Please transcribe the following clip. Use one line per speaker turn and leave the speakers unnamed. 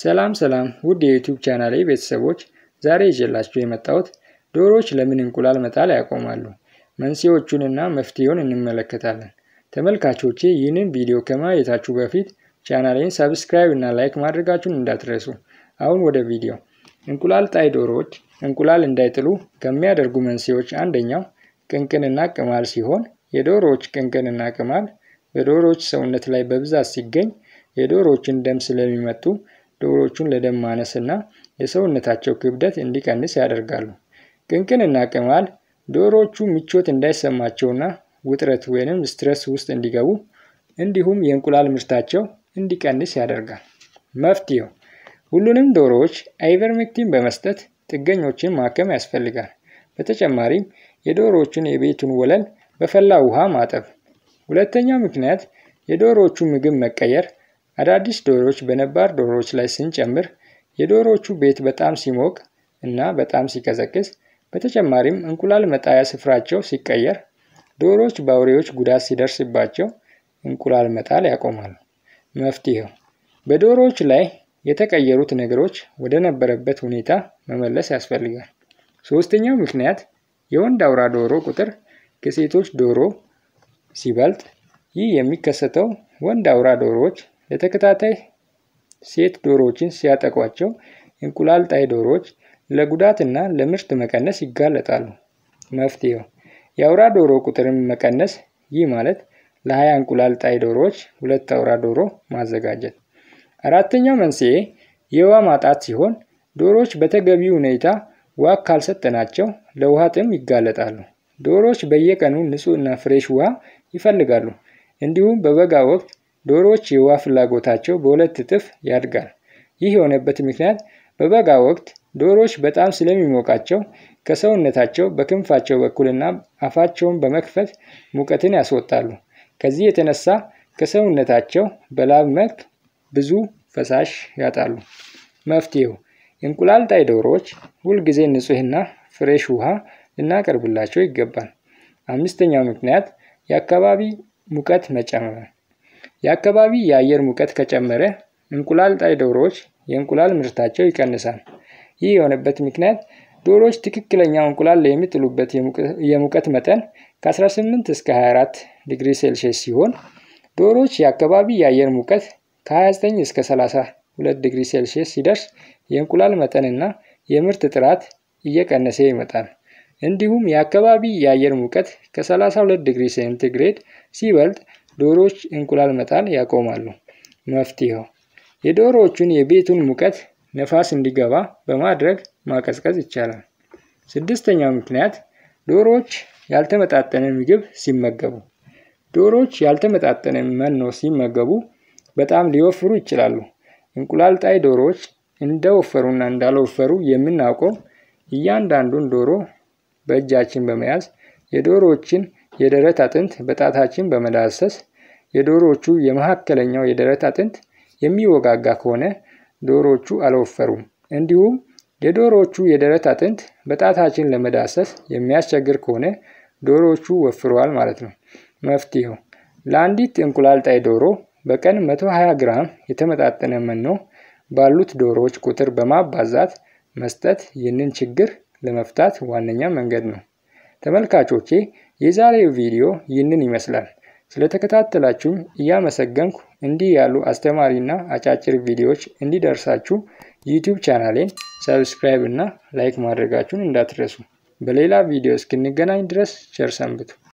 ሰላም ሰላም ውድ የዩቲዩብ ቻናሌ ቤተሰቦች ዛሬ ይዤላችሁ የመጣሁት ዶሮዎች ለምን እንቁላል መጣል ያቆማሉ? መንስኤዎቹንና መፍትሄውን እንመለከታለን። ተመልካቾቼ ይህንን ቪዲዮ ከማየታችሁ በፊት ቻናሌን ሰብስክራይብ እና ላይክ ማድረጋችሁን እንዳትረሱ። አሁን ወደ ቪዲዮ። እንቁላል ጣይ ዶሮዎች እንቁላል እንዳይጥሉ ከሚያደርጉ መንስኤዎች አንደኛው ቅንቅንና ቅማል ሲሆን የዶሮዎች ቅንቅንና ቅማል በዶሮዎች ሰውነት ላይ በብዛት ሲገኝ የዶሮዎችን ደም ስለሚመጡ ዶሮዎቹን ለደም ማነስ እና የሰውነታቸው ክብደት እንዲቀንስ ያደርጋሉ። ቅንቅንና ቅማል ዶሮዎቹ ምቾት እንዳይሰማቸውና ውጥረት ወይንም ስትረስ ውስጥ እንዲገቡ እንዲሁም የእንቁላል ምርታቸው እንዲቀንስ ያደርጋል። መፍትሄው ሁሉንም ዶሮዎች አይቨርሜክቲን በመስጠት ጥገኞችን ማከም ያስፈልጋል። በተጨማሪም የዶሮዎቹን የቤቱን ወለል በፈላ ውሃ ማጠብ። ሁለተኛው ምክንያት የዶሮዎቹ ምግብ መቀየር አዳዲስ ዶሮዎች በነባር ዶሮዎች ላይ ስንጨምር የዶሮዎቹ ቤት በጣም ሲሞቅ እና በጣም ሲቀዘቅዝ፣ በተጨማሪም እንቁላል መጣያ ስፍራቸው ሲቀየር ዶሮዎች በአውሬዎች ጉዳት ሲደርስባቸው እንቁላል መጣል ያቆማሉ። መፍትሄው በዶሮዎች ላይ የተቀየሩት ነገሮች ወደ ነበረበት ሁኔታ መመለስ ያስፈልጋል። ሶስተኛው ምክንያት የወንድ አውራ ዶሮ ቁጥር ከሴቶች ዶሮ ሲበልጥ፣ ይህ የሚከሰተው ወንድ አውራ ዶሮዎች ለተከታታይ ሴት ዶሮዎችን ሲያጠቋቸው እንቁላል ጣይ ዶሮዎች ለጉዳትና ለምርት መቀነስ ይጋለጣሉ። መፍትሄው የአውራ ዶሮ ቁጥርን መቀነስ፣ ይህ ማለት ለሀያ እንቁላል ጣይ ዶሮዎች ሁለት አውራ ዶሮ ማዘጋጀት። አራተኛው መንስኤ የውሃ ማጣት ሲሆን ዶሮዎች በተገቢ ሁኔታ ውሃ ካልሰጠናቸው ለውሃ ጥም ይጋለጣሉ። ዶሮዎች በየቀኑ ንጹህ እና ፍሬሽ ውሃ ይፈልጋሉ። እንዲሁም በበጋ ወቅት ዶሮዎች የውሃ ፍላጎታቸው በሁለት እጥፍ ያድጋል። ይህ የሆነበት ምክንያት በበጋ ወቅት ዶሮዎች በጣም ስለሚሞቃቸው ከሰውነታቸው በክንፋቸው በኩልና አፋቸውን በመክፈት ሙቀትን ያስወጣሉ። ከዚህ የተነሳ ከሰውነታቸው በላብ መልክ ብዙ ፈሳሽ ያጣሉ። መፍትሄው እንቁላል ጣይ ዶሮዎች ሁልጊዜ ንጹህና ፍሬሽ ውሃ ልናቀርብላቸው ይገባል። አምስተኛው ምክንያት የአካባቢ ሙቀት መጨመር። የአካባቢ የአየር ሙቀት ከጨመረ እንቁላል ጣይ ዶሮዎች የእንቁላል ምርታቸው ይቀንሳል። ይህ የሆነበት ምክንያት ዶሮዎች ትክክለኛው እንቁላል የሚጥሉበት የሙቀት መጠን ከ18 እስከ 24 ዲግሪ ሴልሺየስ ሲሆን ዶሮዎች የአካባቢ የአየር ሙቀት ከ29 እስከ 32 ዲግሪ ሴልሺየስ ሲደርስ የእንቁላል መጠንና የምርት ጥራት እየቀነሰ ይመጣል። እንዲሁም የአካባቢ የአየር ሙቀት ከ32 ዲግሪ ሴንቲግሬድ ሲበልጥ ዶሮዎች እንቁላል መጣል ያቆማሉ። መፍትሄው የዶሮዎቹን የቤቱን ሙቀት ነፋስ እንዲገባ በማድረግ ማቀዝቀዝ ይቻላል። ስድስተኛው ምክንያት ዶሮዎች ያልተመጣጠነ ምግብ ሲመገቡ። ዶሮዎች ያልተመጣጠነ መኖ ሲመገቡ በጣም ሊወፍሩ ይችላሉ። እንቁላል ጣይ ዶሮዎች እንደወፈሩና እንዳልወፈሩ የምናውቀው እያንዳንዱን ዶሮ በእጃችን በመያዝ የዶሮዎችን የደረት አጥንት በጣታችን በመዳሰስ የዶሮዎቹ የመካከለኛው የደረት አጥንት የሚወጋጋ ከሆነ ዶሮዎቹ አልወፈሩም። እንዲሁም የዶሮዎቹ የደረት አጥንት በጣታችን ለመዳሰስ የሚያስቸግር ከሆነ ዶሮዎቹ ወፍረዋል ማለት ነው። መፍትሄው ለአንዲት እንቁላል ጣይ ዶሮ በቀን 120 ግራም የተመጣጠነ መኖ ባሉት ዶሮዎች ቁጥር በማባዛት መስጠት ይህንን ችግር ለመፍታት ዋነኛ መንገድ ነው። ተመልካቾቼ የዛሬው ቪዲዮ ይህንን ይመስላል። ስለተከታተላችሁኝ እያመሰገንኩ እንዲህ ያሉ አስተማሪና አጫጭር ቪዲዮዎች እንዲደርሳችሁ ዩቲዩብ ቻናሌን ሰብስክራይብ እና ላይክ ማድረጋችሁን እንዳትረሱ። በሌላ ቪዲዮ እስክንገናኝ ድረስ ቸር ሰንብቱ።